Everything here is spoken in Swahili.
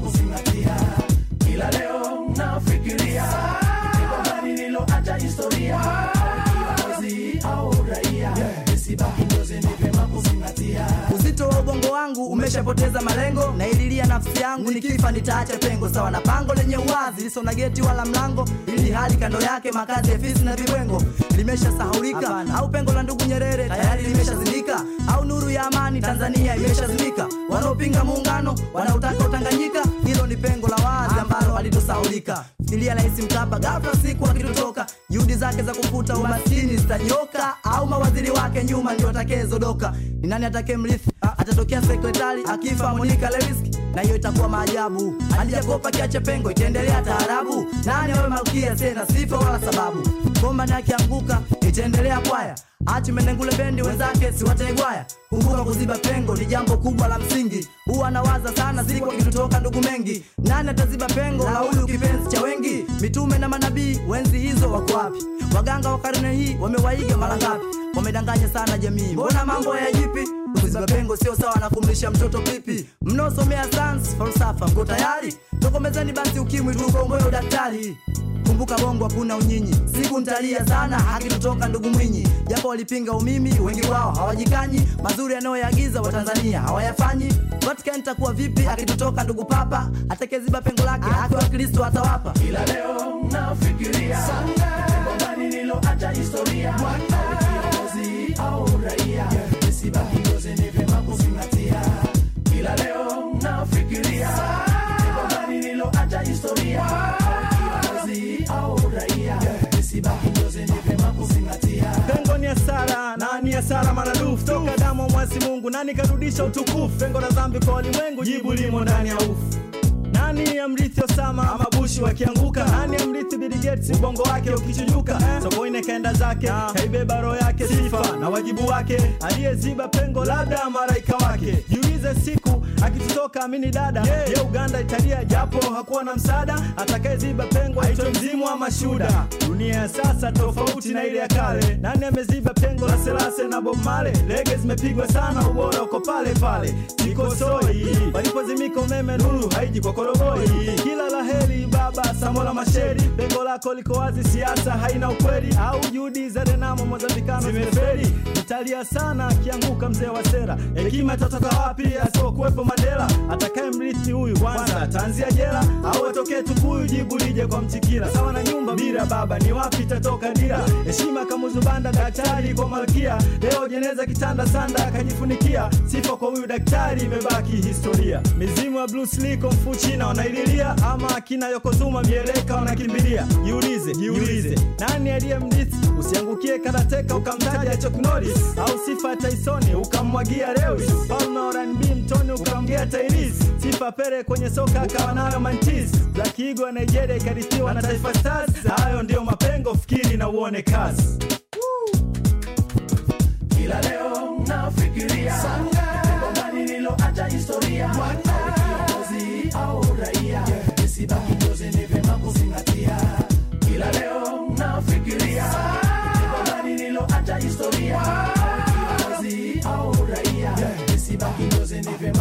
kuzingatia kila leo nafikiria pengo gani niloacha historia kiongozi au raia nisibaki njozi ni vyema kuzingatia uzito wa ubongo wangu umeshapoteza malengo na ililia nafsi yangu nikifa nitaacha pengo sawa na pango lenye uwazi liso na geti wala mlango ili hali kando yake makazi ya fisi na vibwengo limeshasahaulika au pengo la ndugu nyerere tayari limeshazindika au nuru ya amani tanzania imeshazimika wanaopinga muungano wanaotaka utanganyika hilo ni pengo la wazi ambalo halitosahaulika fikiria rais mkapa ghafla siku akitutoka juhudi zake za kufuta umaskini zitanyoka au mawaziri wake nyuma ndio atakayezodoka ni nani atakaye mrithi atatokea sekretari akifa monika lewiski na hiyo itakuwa maajabu alijakopa kiache pengo itaendelea taarabu nani awe malkia tena sifa wala sababu komba ni akianguka itaendelea kwaya achi menengule bendi wenzake siwataegwaya kumbuka kuziba pengo ni jambo kubwa la msingi huwa nawaza sana siku akitutoka ndugu mengi nani ataziba pengo la huyu kipenzi cha wengi mitume na manabii wenzi hizo wako wapi waganga wa karne hii wamewaiga mara ngapi wamedanganya sana jamii mbona mambo ya jipi kuziba pengo sio sawa na kumlisha mtoto pipi mnaosomea sans falsafa mko tayari tokomezeni basi ukimwi tuukomboe udaktari kumbuka bongo hakuna unyinyi siku ntalia sana akitutoka ndugu mwinyi japo walipinga umimi wengi wao hawajikanyi mazuri yanayoyaagiza watanzania hawayafanyi vatican takuwa vipi akitutoka ndugu papa atakeziba pengo lake haki wa kristo atawapa kila leo nafikiria pengo gani niloacha historia kiongozi au raia nisibaki njozi ni vyema kuzingatia kila leo nafikiria pengo gani niloacha historia kiongozi au raia nisibaki njozi ni vyema kuzingatia pengo ni hasara na ni hasara maradufu toka damu wa mwasi mungu nani karudisha utukufu pengo la dhambi kwa walimwengu jibu limo ndani ya ufu nani amrithi osama ama bushi wakianguka nani amrithi Bill Gates ubongo wake ukichujuka sokoine kaenda zake kaibeba roho yake sifa na wajibu wake aliyeziba pengo labda maraika wake jiulize siku akitutoka amini dada ye uganda italia japo hakuwa na msaada atakayeziba pengo aitwe mzimu ama shuda dunia ya sasa tofauti na ile ya kale nani ameziba pengo la selase na bob male lege zimepigwa sana ubora uko pale pale sikosoi palipozimika umeme nuru haiji kwa koroboi kila la heri baba samola masheri pengo lako liko wazi siasa haina ukweli au juhudi za renamo mozambikano zimeferi italia sana akianguka mzee wa sera hekima itatoka wapi asipokuwepo madela atakaye mrithi huyu kwanza ataanzia jela au atokee tukuyu jibu lije kwa mtikila sawa na nyumba bila baba ni wapi itatoka dira heshima kamuzubanda daktari kwa malkia leo jeneza kitanda sanda akajifunikia sifa kwa huyu daktari imebaki historia mizimu ya Bruce Lee Kung Fu China wanaililia ama akina Yokozuma mieleka wanakimbilia jiulize jiulize nani aliye mrithi usiangukie karateka ukamtaja Chuck Norris au sifa ya Tyson ukamwagia Lewis Palmer wa R&B mtoni ukamgea Tyrese sifa Pele kwenye soka akawa nayo Mantis Black Eagle wa Nigeria ikarithiwa na Taifa Stars hayo ndio mapengo fikiri na uone kazi kila leo nafikiria pengo gani niloacha historia kiongozi au raia nisibaki njozi ni vyema kuzingatia kila leo nafikiria pengo gani niloacha historia kiongozi au raia nisibaki njozi ni vyema